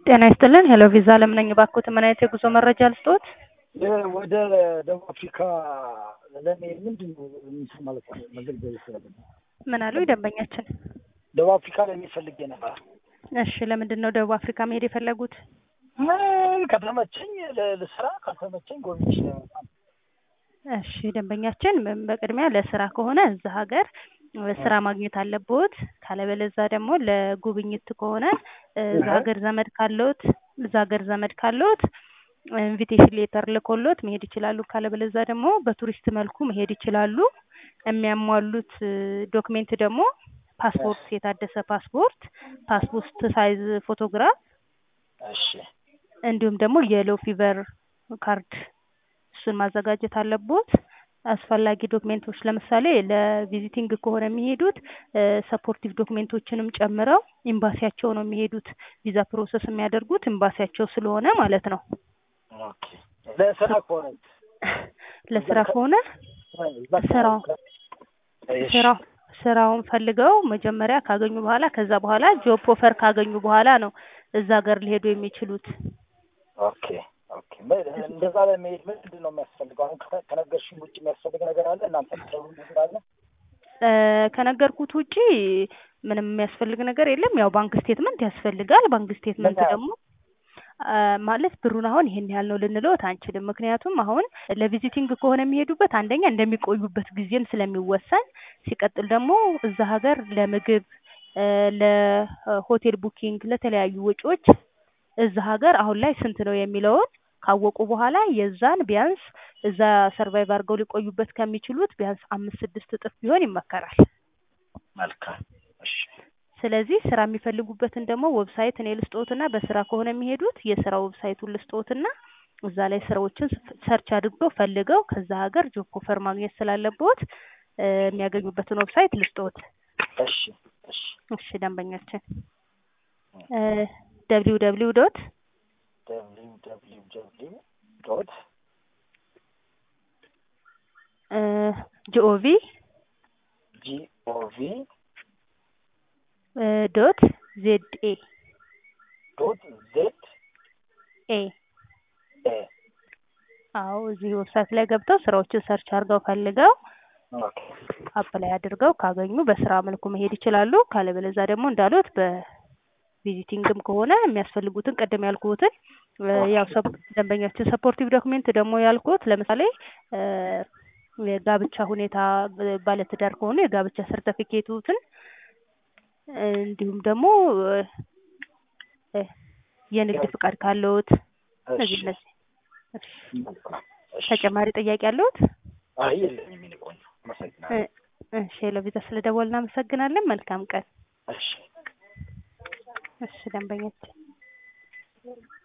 ጤና ይስጥልን ሄሎ ቪዛ ለምነኝ ባክዎት ምን አይነት የጉዞ መረጃ ልስጥዎት? ወደ ደቡብ አፍሪካ ለመሄድ ምንድን ነው የሚሰ ማለት ነው መገልገል ይችላል። ምን አሉ ደንበኛችን? ደቡብ አፍሪካ ለመሄድ ፈልጌ ነበር። እሺ ለምንድን ነው ደቡብ አፍሪካ መሄድ የፈለጉት? ምን ከተመቸኝ ለ- ልስራ ካልተመቸኝ ጎብኝቼ ለመምጣት ነው። እሺ ደንበኛችን ም- በቅድሚያ ለስራ ከሆነ እዛ ሀገር ስራ ማግኘት አለብዎት። ካለበለዛ ደግሞ ለጉብኝት ከሆነ እዛ እህ። ሀገር ዘመድ ካለዎት እዛ ሀገር ዘመድ ካለዎት ኢንቪቴሽን ሌተር ልኮሎት መሄድ ይችላሉ። ካለበለዛ ደግሞ በቱሪስት መልኩ መሄድ ይችላሉ። የሚያሟሉት ዶክሜንት ደግሞ ፓስፖርት፣ የታደሰ ፓስፖርት፣ ፓስፖርት ሳይዝ ፎቶግራፍ እሺ እንዲሁም ደግሞ የሎ ፊቨር ካርድ እሱን ማዘጋጀት አለቦት። አስፈላጊ ዶክሜንቶች ለምሳሌ ለቪዚቲንግ ከሆነ የሚሄዱት ሰፖርቲቭ ዶክሜንቶችንም ጨምረው ኤምባሲያቸው ነው የሚሄዱት። ቪዛ ፕሮሰስ የሚያደርጉት ኤምባሲያቸው ስለሆነ ማለት ነው። ኦኬ። ለስራ ከሆነ ለስራ ከሆነ እዛ ስራው እሺ። ስራው ስራውን ፈልገው መጀመሪያ ካገኙ በኋላ ከዛ በኋላ ጆብ ኦፈር ካገኙ በኋላ ነው እዛ ሀገር ሊሄዱ የሚችሉት። ኦኬ ኦኬ። ምን- እንደዛ ለመሄድ ምንድን ነው የሚያስፈልገው? አሁን ከ- ከነገርሽኝ ውጭ የሚያስፈልግ ነገር አለ? እናንተ የምትሰሩ ነገር አለ? እ ከነገርኩት ውጪ ምንም የሚያስፈልግ ነገር የለም። ያው ባንክ ስቴትመንት ያስፈልጋል። ባንክ ስቴትመንት ምን ያህል? ደግሞ አ ማለት ብሩን አሁን ይሄን ያህል ነው ልንለዎት አንችልም። ምክንያቱም አሁን ለቪዚቲንግ ከሆነ የሚሄዱበት አንደኛ እንደሚቆዩበት ጊዜም ስለሚወሰን፣ ሲቀጥል ደግሞ እዛ ሀገር ለምግብ እ ለሆቴል ቡኪንግ፣ ለተለያዩ ወጪዎች እዛ ሀገር አሁን ላይ ስንት ነው የሚለውን ካወቁ በኋላ የዛን ቢያንስ እዛ ሰርቫይቭ አድርገው ሊቆዩበት ከሚችሉት ቢያንስ አምስት ስድስት እጥፍ ቢሆን ይመከራል። መልካም። እሺ ስለዚህ ስራ የሚፈልጉበትን ደግሞ ዌብሳይት እኔ ልስጥዎትና በስራ ከሆነ የሚሄዱት የስራ ዌብሳይቱን ልስጥዎትና እዛ ላይ ስራዎችን ሰርች አድርገው ፈልገው ከዛ ሀገር ጆብ ኦፈር ማግኘት ስላለብዎት እ የሚያገኙበትን ዌብሳይት ልስጥዎት። እሺ እሺ እሺ ደንበኛችን ደብሊው ደብሊው ዶት ደብሊው ደብሊው ደብሊው ዶት ጂኦቪ ጂኦቪ ዶት ዜድ ኤ ዶት ዜድ ኤ ኤ አዎ እዚህ ዌብሳይት ላይ ገብተው ስራዎችን ሰርች አድርገው ፈልገው ኦኬ አፕላይ አድርገው ካገኙ በስራ መልኩ መሄድ ይችላሉ። ካለበለዛ ደግሞ እንዳሉት በቪዚቲንግም ከሆነ የሚያስፈልጉትን ቅድም ያልኩትን እ ያው ሰፕ ደንበኛችን ሰፖርቲቭ ዶክሜንት ደግሞ ያልኩት ለምሳሌ እ የጋብቻ ሁኔታ ብ- ባለትዳር ከሆኑ የጋብቻ ሰርተፊኬቱትን እንዲሁም ደግሞ እ የንግድ ፍቃድ ካለዎት እነዚህ እሺ እነዚህ እሺ። መልካም። እሺ ተጨማሪ ጥያቄ አለዎት? አይ የለኝም የእኔ ቆንጆ አመሰግናለሁ። እ እሺ ለቪዛ ስለደወልን እናመሰግናለን። መልካም ቀን። እሺ እሺ ደንበኛችን